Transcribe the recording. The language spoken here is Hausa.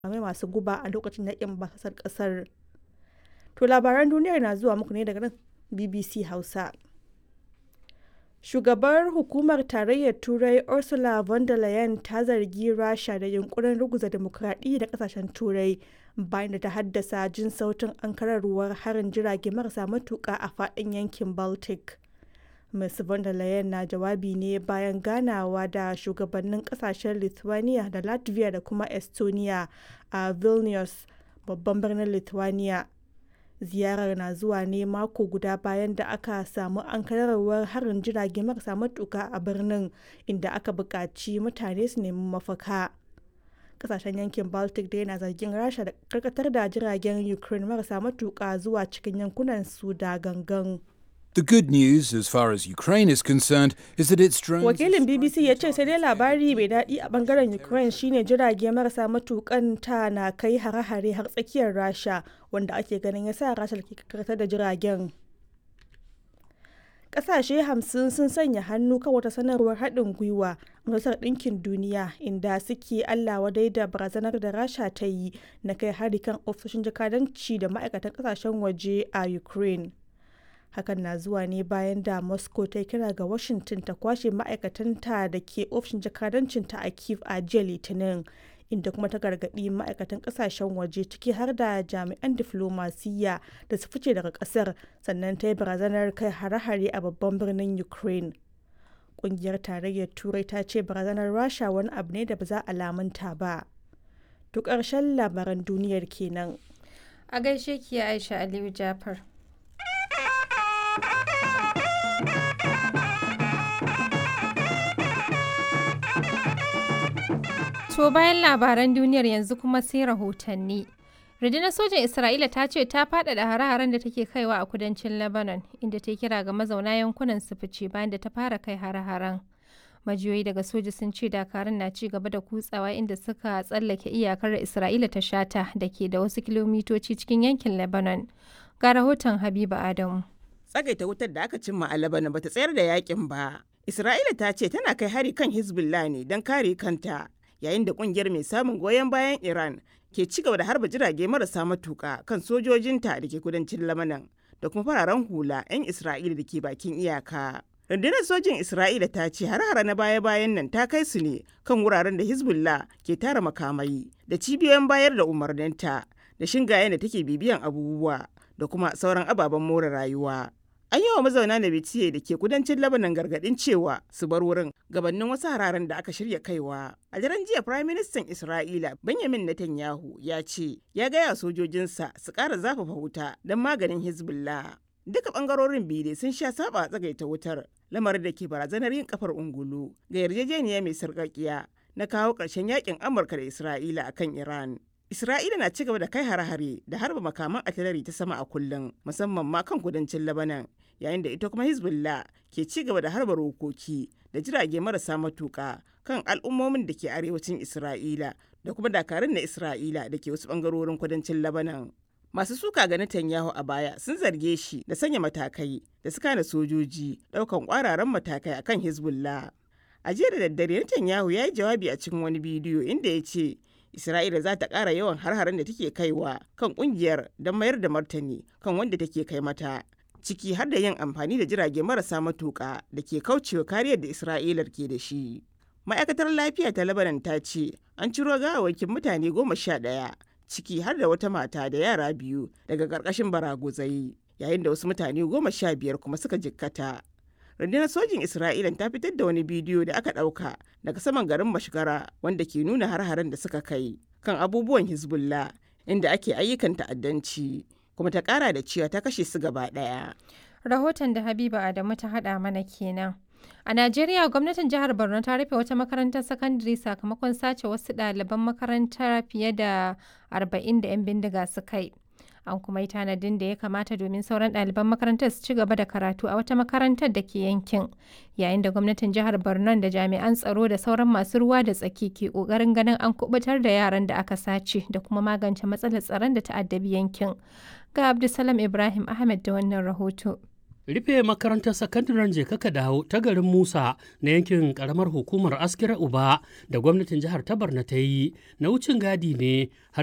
makamai masu guba a lokacin yakin basasar kasar. To labaran duniyar na zuwa muku ne daga nan BBC Hausa. Shugabar hukumar tarayyar Turai Ursula von der Leyen ta zargi Rasha da yunkurin ruguza demokradiyya da kasashen Turai bayan da ta haddasa jin sautin ankararwar harin jirage marasa matuƙa a faɗin yankin Baltic. Ms. von der Leyen na jawabi ne bayan ganawa da shugabannin kasashen Lithuania da Latvia da kuma Estonia a Vilnius, babban birnin Lithuania. ziyarar na zuwa ne mako guda bayan da aka samu ankararwar harin jirage marasa matuka a birnin inda aka buƙaci mutane su nemi mafaka kasashen yankin baltic da yana zargin rasha da karkatar da jiragen ukraine marasa matuka zuwa cikin yankunan su da gangan The good news, as far as Ukraine is concerned, is that its drones. wakilin bbc ya ce sai dai labari mai daɗi a bangaren ukraine shine jirage marasa matukan ta na kai hare-hare har tsakiyar rasha wanda ake ganin ya sa rasha ke karkatar da jiragen ƙasashe hamsin sun sanya hannu kan wata sanarwar haɗin gwiwa majalisar ɗinkin duniya inda suke allah wadai da barazanar da rasha ta yi na kai hari kan ofisoshin jakadanci da ma'aikatan ƙasashen waje a ukraine hakan na zuwa ne bayan da moscow ta kira ga washington ta kwashe ma'aikatanta da ke ofishin jakadancinta a kiev a jiya litinin inda kuma ta gargaɗi ma'aikatan ƙasashen waje ciki har da jami'an diflomasiyya da su fice daga ƙasar sannan ta yi barazanar kai hare-hare a babban birnin ukraine ƙungiyar tarayyar turai ta ce barazanar rasha wani abu ne da ba za a lamunta ba to ƙarshen labaran duniyar kenan A gaishe ki Aisha Aliyu Jafar. To bayan labaran duniyar yanzu kuma sai rahotanni. Rundunar sojan Isra'ila ta ce ta faɗaɗa hare-haren da take kaiwa a kudancin Lebanon, inda ta kira ga mazauna yankunan su fice bayan da ta fara kai hare-haren. Majiyoyi daga soja sun ce dakarun na ci gaba da kutsawa inda suka tsallake iyakar Isra'ila ta shata da ke da wasu kilomitoci cikin yankin Lebanon. Ga rahoton Habiba Adamu. tsagaita wutar da aka cimma a Lebanon bata tsayar da yakin ba. Isra'ila ta ce tana kai hari kan Hezbollah ne don kare kanta, yayin da kungiyar mai samun goyon bayan Iran ke ci gaba da harba jirage marasa matuka kan sojojinta da ke kudancin Lebanon da kuma fararen hula 'yan Isra'ila da ke bakin iyaka. Rundunar sojin Isra'ila ta ce har-hara na baya-bayan nan ta kai su ne kan wuraren da Hezbollah ke tara makamai da cibiyoyin bayar da umarninta da shingayen da take bibiyan abubuwa da kuma sauran ababen more rayuwa. An yi wa mazauna da bitiye da ke kudancin Lebanon gargadin cewa su bar wurin gabanin wasu hararen da aka shirya kaiwa. A daren jiya Prime Minister Isra'ila Benjamin Netanyahu ya ce ya gaya sojojinsa su ƙara zafafa wuta don maganin Hezbollah. Duka ɓangarorin biyu dai sun sha saba tsagaita wutar lamarin da ke barazanar yin kafar ungulu ga yarjejeniya mai sarƙaƙiya na kawo ƙarshen yakin Amurka da Isra'ila akan Iran. Isra'ila na ci gaba da kai hare-hare da harba makaman atilari ta sama a kullum musamman ma kan kudancin Lebanon yayin da ita kuma Hezbollah ke ci gaba da harba rokoki da jirage marasa matuka kan al'ummomin da ke arewacin Isra'ila da kuma dakarun na Isra'ila da ke wasu bangarorin kudancin Lebanon. Masu suka ga Netanyahu a baya sun zarge shi da sanya matakai da suka na sojoji daukan kwararan matakai akan Hezbollah. A jiya da daddare Netanyahu ya yi jawabi a cikin wani bidiyo inda ya ce Isra'ila za ta ƙara yawan har-haren da take kaiwa kan ƙungiyar don mayar da martani kan wanda take kai mata. Ciki har da yin amfani da jirage marasa matuƙa da ke kaucewa kariyar da Isra'ilar ke da shi. Ma'aikatar lafiya ta Lebanon ta ce an ciro gawawakin mutane goma sha ɗaya ciki har da wata mata da yara biyu daga ƙarƙashin baraguzai yayin da wasu mutane goma sha biyar kuma suka jikkata. rundunar sojin isra'ila ta fitar da wani bidiyo da aka ɗauka daga saman garin mashigara wanda ke nuna har-haren da suka kai kan abubuwan hezbollah inda ake ayyukan ta'addanci kuma ta ƙara da cewa ta kashe su gaba ɗaya Rahoton da Habiba Adamu ta haɗa mana kenan. A Najeriya gwamnatin jihar Borno ta rufe wata makarantar sakandare sakamakon sace wasu ɗaliban makarantar fiye da 40 da 'yan bindiga suka yi. an kuma yi tanadin da ya kamata domin sauran ɗaliban makarantar su ci gaba da karatu a wata makarantar da ke yankin yayin da gwamnatin jihar borno da jami'an tsaro da sauran masu ruwa da tsaki ke ƙoƙarin ganin an kubutar da yaran da aka sace da kuma magance matsalar tsaron da ta'addabi yankin ga abdulsalam ibrahim ahmed da wannan rahoto rufe makarantar sakandaren jekaka dawo ta garin musa na yankin karamar hukumar askira uba da gwamnatin jihar ta barna ta yi na wucin gadi ne har